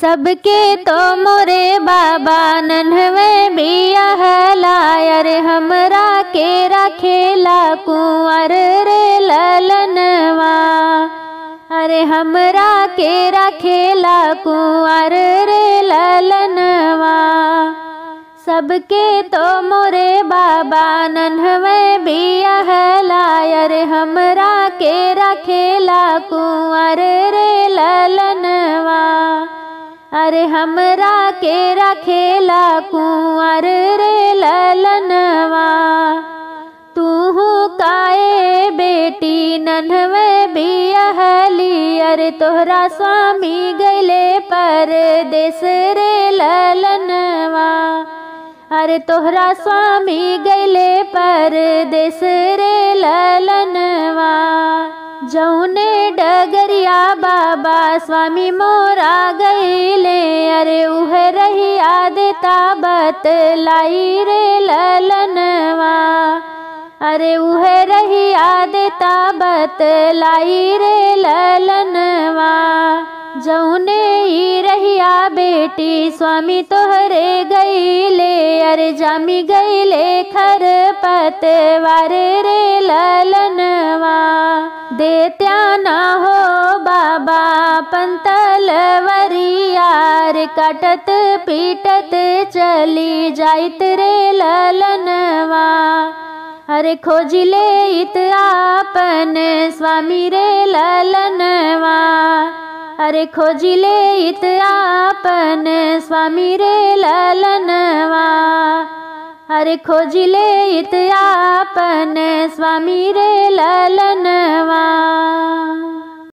सबके तो मोरे बाबा नन्हवे बिया हलायर हमरा के रखेला कुंवर रे ललनवा अरे हमरा के रखेला कुंवर रे ललनवा सबके तो मोरे बाबा नन्हवे बिया हलायर हमरा के रखेला कुंवर रे ललनवा अरे हमरा के रखेला कुंवर रे ललनवा तूहू काए बेटी नन्हवे बियहली अरे तोहरा स्वामी गैले पर देश रे ललनवा अरे तोहरा स्वामी गैले पर देश रे ललनवा जौने डगरिया बाबा स्वामी मोरा गईले अरे उह रहिया देता बतलाई रे ललनवा अरे उह रहिया देता बतलाई रे ललनवा जौने ही रहिया बेटी स्वामी तोहरे गईले अरे जामी गईले खर पतवार रे ललनवा देत्या ना हो बाबा पंतल वरियार कटत पीटत चली जाइत रे ललनवा अरे खोजिले इत आपन स्वामी रे ललनवा अरे खोजिले इत आपन स्वामी रे ललनवा अरे खोजिले इत आपन स्वामी रे ललनवा